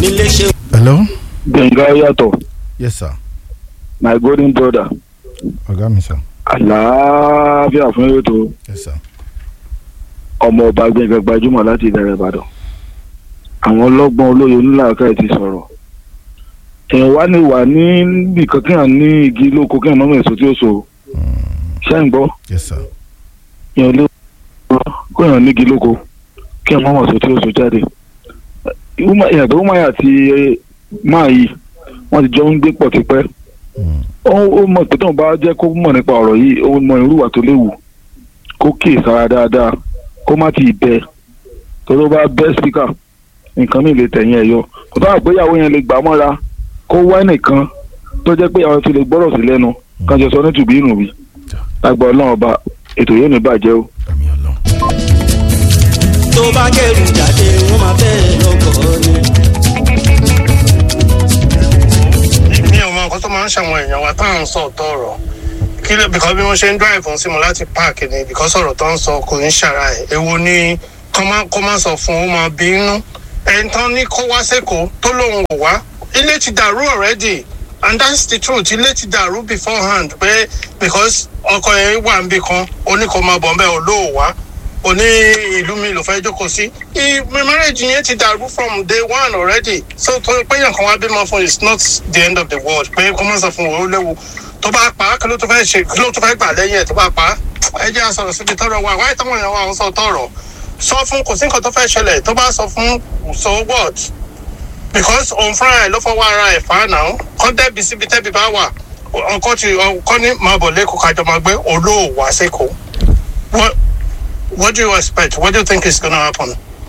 mi léṣe. hello. gbẹ̀ngà yàtọ̀ yes sir. my golden brother ọ̀gá mi sir. àlàáfíà fún ètò yes sir. ọmọ ọba gbẹ̀ngà gbajúmọ̀ láti ìdẹ̀rẹ̀ ìbàdàn àwọn ọlọ́gbọ́n olóye onílàákà ti sọ̀rọ̀ èèyàn wá ní wà ní nìkan kí hàn ní igi lóko kí hàn mọ́mọ́ èso tí ó so ṣé ń gbọ́ yes sir. èèyàn lé kó hàn ní igi lóko kí hàn mọ́mọ́ èso tí ó so jáde ìyàn tó máa yà àti máa yìí wọ́n ti jọ ń gbé pọ̀ tipẹ́ Mm. ó ó mọ̀ pé tóun bá jẹ́ kó mọ̀ nípa ọ̀rọ̀ yìí ó mọ irúwà tó léwu kó kíyè sára dáadáa kó má ti bẹ torí ó bá bẹ́ spíkà nǹkan mi lè tẹ̀yìn ẹ̀ yọ kò tó àgbéyàwó yẹn lè gbà mọ́ra kó wá nìkan tó jẹ́ pé àwọn fi lè gbọ́rọ̀ sí lẹ́nu kan jọ sọ ní tùbí ìrùn bí lágbà ọlọ́run ọba ètò yóò ní bàjẹ́ o. àmì ọlọ́run. tó bá kẹrù jáde wọn máa bẹ́ẹ̀ lọ́kọ̀ ni. mi ò mọ nǹkan tó máa ń ṣàwọn èèyàn wa tá à ń sọ ọ̀tọ̀ ọ̀rọ̀ kí ló bìkọ́ bí wọ́n ṣe ń drive ń sí mu láti park ni bìkọ́ sọ̀rọ̀ tó ń sọ kò ní ṣàrà ẹ̀ èwo ni kó má kó má sọ fún ó máa bínú ẹni tán ní kó wá sẹ́kọ̀ọ́ tó lóun ò wá ilé ti dàrú already and that's the truth ilé ti dàrú beforehand pé because ọkọ yẹn wà níbì kan ó ní kó máa bọ̀ ń bẹ́ẹ̀ ò lóò wá o ní ìlú mi ló fẹ́ jókòó sí. my marriage yẹn ti dàrú from day one already. so tó pé yàn kan wá bímọ fún is not the end of the world pé kó má sọ fún wọn ó léwu tó bá pa á kí ló tó fẹ́ ṣe kí ló tó fẹ́ gbà lẹ́yìn ẹ̀ tó bá pa á. ẹ jẹ́ àsọ̀rọ̀ síbi tọ́rọ̀ wa wáyé táwọn èèyàn wa ń sọ tọ̀rọ̀ sọ fún kò sí nǹkan tó fẹ́ ṣẹlẹ̀ tó bá sọ fún so what because òun fúnra ẹ̀ ló fọwọ́ ara ẹ̀ fà á náà kọ́ dẹ́bi síbi tẹ́bi bá wà ọkọ ti ọkọ ní máa bọ̀ lẹ́kọ̀ọ́ kájọ máa gbé olóòwà sẹ́kọ̀ọ́ what what do you expect? What do you think is gonna happen?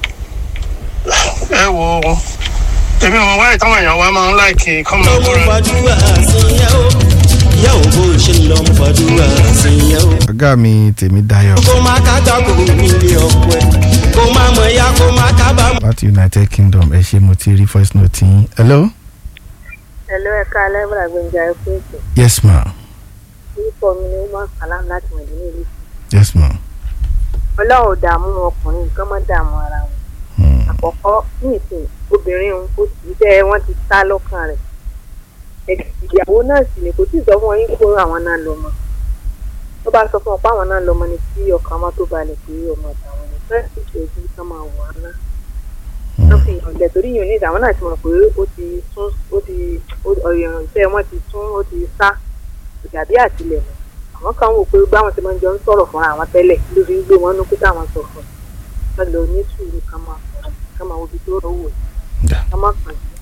ẹ wo èmi ò wáyé táwọn èèyàn wa máa ń láìkì kọ́ máa ọmọ búra fàdúrà sí yẹn o ìyá ò bó ṣe ń lọ ọmọ fàdúrà sí yẹn o. ọ̀gá mi tèmi dayọ̀ kó má kájà kó nílé ọkọ ẹ kó má mọ ya kó má kábàámọ̀. láti united kingdom ẹ ṣe mo ti rí voice note yín. hello. Hello, ẹ̀ka alẹ́bùrà gbẹ̀ngà ẹ̀kú ètò. yes ma. Orúkọ mi ni Umar Salam láti Mọ̀dínà ìlú. yes ma. Ọlọ́run ò dààmú ọkùnrin nǹkan mọ́ dààmú ara wọn. Mm. Àkọ́kọ́ ní ìsìn obìnrin òun ó ti jẹ́ wọ́n ti sá lọ́kàn rẹ̀. Ẹ̀kẹ́ ìyàwó náà sì ni kò tí ì sọ fún wọn yín kó àwọn náà lọ mọ́. Tó bá sọ fún wọn pé àwọn náà lọ mọ́ ni tí ọkàn wọn tó balẹ̀ pé ọmọ àtàwọn ni fẹ́ẹ́ sì ṣe ojú kán máa wọ̀ ọ́n náà. Wọ́n fi hàn jẹ́ torí yìí ní ìdáwọn náà ti mọ̀ pé ó ti tún ó ti ọ̀yàn ìfẹ́ wọn ti tún ó ti sá ìdàbí àtìlẹ̀ mọ́ àwọn kan wò pé báwọn ti máa ń jọ ń sọ̀rọ̀ fúnra àwọn tẹ́lẹ̀ ló fi ń gbé wọn nú pé káwọn sọ fún un wọn lọ ní sùúrù ká máa fọ̀rọ̀ ká máa wo ibi tó rọ̀ wò Da. ká má kàn sí